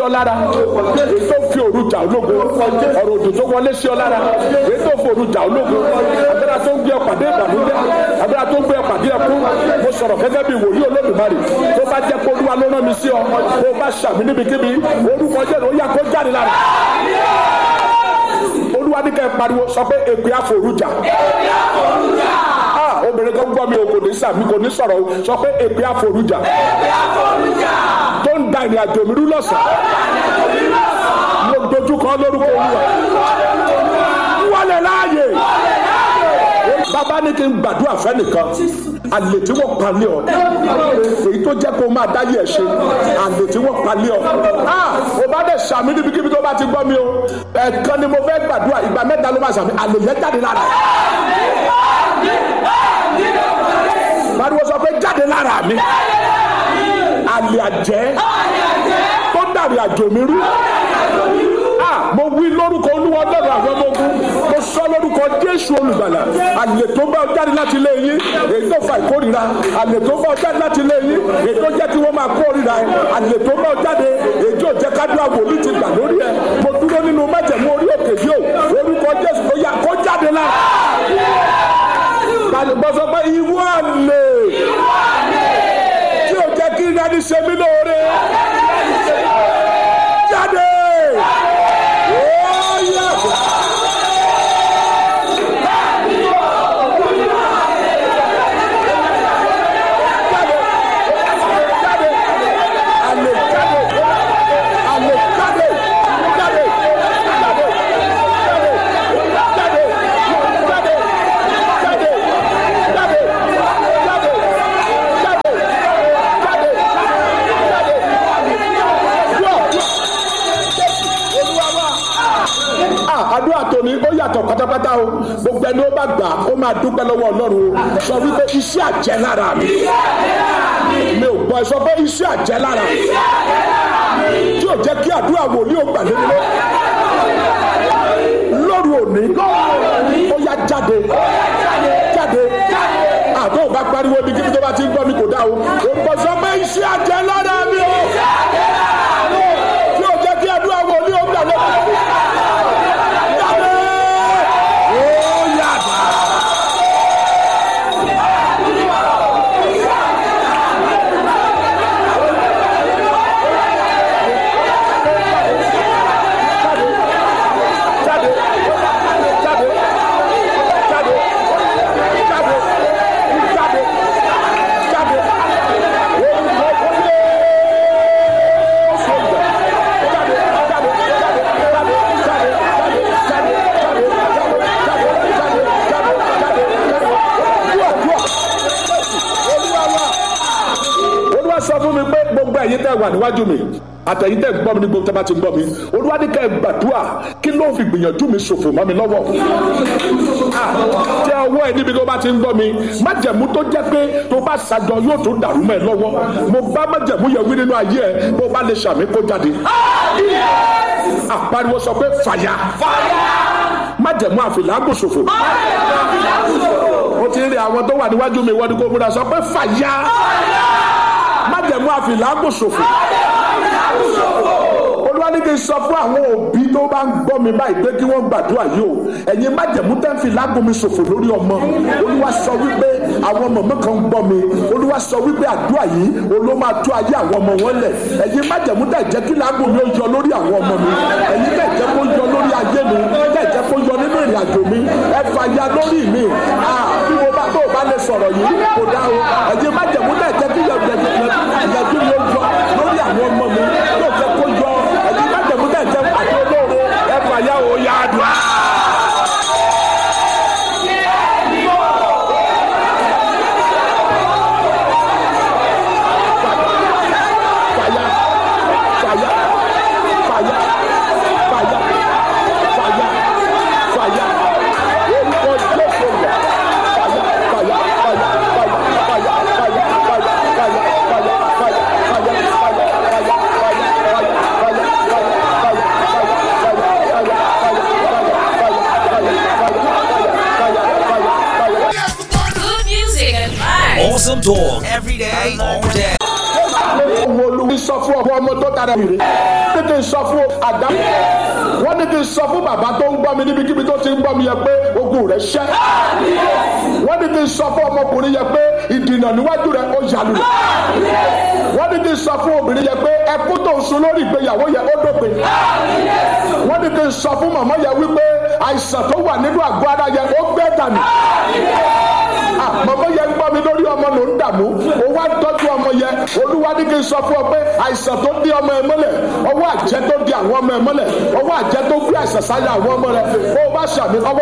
ọ lára èyí tó fi òru jà ológo ọ̀rọ̀ òdò tó wọlé sí ọ lára èyí tó fi òru jà ológo agbára tó ń gbé ọ̀pàdé ìbànújẹ́ agbára tó ń gbé ọ̀pàdé ẹkún mo sọ̀rọ̀ gẹ́gẹ́ bí wòlíì olódùmarè tó bá jẹ́ pé olúwa ló rán mi sí ọ tó bá ṣàmì níbikíbi orúkọ jẹ́ ó yá kó jáde lára olúwa ní kẹ́ ẹ pariwo sọ pé èpè àforújà ah obìnrin kan gbọ́ mi o kò ní sàmì kò ní sọ̀rọ̀ o sọ pé èpè àforújà tó ń da ìrìn àjò mi rú lọ́sàn-án mo dojú kọ lórúkọ olúwa wọlé láàyè bàbá ní kí n gbàdúrà fẹ́nìkan àlè tí wọ́n palẹ̀ ọ èyí tó jẹ́ kó máa dáyé ẹ̀ ṣe àlè tí wọ́n palẹ̀ ọ ò bá dẹ̀ sàmì níbikíbi tó bá ti gbọ́ mi o ẹ̀ẹ̀kan ni mo fẹ́ gbàdúrà ìgbà mẹ́ta ló máa sàmì àlè yẹn jáde lára pariwo sọ pé jáde lára mi àlè àjẹ́ tó dàrí àjò mi rú mo wí lórúkọ olúwa ọlọ́run àwọn ọmọ ogun mo sọ lórúkọ jésù olùgbàlà àlè tó bá ọ jáde láti ilé yín èyí tó fa ìkórìíra àlè tó bá ọ jáde láti ilé yín èyí tó jẹ́ kí wọ́n máa kórìíra ẹ àlè tó bá ọ jáde èyí tó jẹ́ kádùá wòlíì ti gbà lórí ẹ mo dúró nínú májẹ̀mú orí òkè yìí o orúkọ jésù tó yá kó jáde lára kálíbọ́ sọ pé ìwọ àlè tí ò jẹ́ kí ìdáni ṣe mí lóore jáde. àdúrà tòní ó yàtọ̀ pátápátá o gbogbo ẹni ó bá gbà ó máa dúpẹ́ lọ́wọ́ ọlọ́run o sọ wípé iṣẹ́ àjẹ́ lára mi mi ò gbọ́ ẹ sọ pé iṣẹ́ àjẹ́ lára mi tí ò jẹ́ kí àdúrà wòlíì ó gbà lórí lọ lóru òní ó yá jáde jáde àtọ́ ò bá pariwo ibi kíbi tó bá ti ń gbọ́ mi kò dá o ò gbọ́ sọ pé iṣẹ́ àjẹ́ lára mi o tí ò jẹ́ kí àdúrà wòlíì ó gbà lórí lọ. sọ fún mi pé gbogbo ẹ̀yin tẹ́ wà níwájú mi àtẹ̀yin tẹ́ gbọ́ mi ní gbogbo tẹ́ bá ti gbọ́ mi olúwa ní kẹ́ ẹ gbàdúrà kí ló fi gbìyànjú mi ṣòfò mọ́ mi lọ́wọ́ tẹ ọwọ́ ẹ níbi tó bá ti ń gbọ́ mi májẹ̀mú tó jẹ́ pé tó bá ṣàjọ yóò tó dàrú mọ́ ẹ lọ́wọ́ mo bá májẹ̀mú yẹn wí nínú ayé ẹ bó bá lè ṣàmì kó jáde àpariwo sọ pé fàyà májẹ̀mú àfìlágùn ṣòfò ó ti rí àwọn tó wà níwájú mi wọ́n ní kó múra sọ pé fàyà májẹ̀mú àfìlágùn ṣòfò olúwa ní kí n sọ fún àwọn òbí tó bá ń gbọ́ mi báyìí pé kí wọ́n gbàdúrà yìí o ẹ̀yin májẹ̀mú tẹ́ ń fi lágùn mi ṣòfò lórí ọmọ olúwa sọ wípé àwọn mọ̀mọ́ kan ń gbọ́ mi olúwa sọ wípé àdúrà yìí olóò máa tó ayé àwọn ọmọ wọn lẹ̀ ẹ̀yin májẹ̀mú tẹ́ jẹ́ kí lágùn mi ó yọ lórí àwọn ọmọ mi ẹ̀yin tẹ́ jẹ́ kó yọ lórí ayé mi tẹ́ jẹ́ kó yọ nínú ìrìn àjò mi ẹ fàya lórí mi bí mo bá tó o bá lè sọ̀rọ̀ yìí kò dá o ẹ̀yin májẹ̀mú tẹ́ jẹ́ kí ìyàjú mi ó yọ lórí àwọn ọmọ mi yóò jẹ́ kó yọ ẹ̀yin májẹ̀mú tẹ́ jẹ́ àti olóore ẹ fàya o yá àdúrà. Good music and vibes. Awesome talk every day, all day. kí n sọ fún ọmọ ọmọ tó tara ìrè wọ́n ní kí n sọ fún àdá wọ́n ní kí n sọ fún bàbá tó ń gbọ́ mi níbikíbi tó ti ń gbọ́ mi yẹ pé ogun rẹ̀ ṣẹ́ wọ́n ní kí n sọ fún ọmọkùnrin yẹ pé ìdìnà níwájú rẹ̀ ó yàlù wọ́n ní kí n sọ fún obìnrin yẹ pé ẹkú tó ń sun lórí ìgbéyàwó yẹ ó dópin wọ́n ní kí n sọ fún màmá yẹ wípé àìsàn tó wà nínú àgọ́ ara yẹ ó gbẹ́ dànù mọ̀mọ́ yẹn ń gbọ́ mi lórí ọmọ ló ń dààmú o wá ń tọ́jú ọmọ yẹn olúwa ní kí n sọ fún ọ pé àìsàn tó dí ọmọ ẹ mọ́lẹ̀ ọwọ́ àjẹ́ tó di àwọn ọmọ ẹ mọ́lẹ̀ ọwọ́ àjẹ́ tó gbé àìsàn sáyà àwọn ọmọ rẹ bó o bá ṣàmì ọwọ́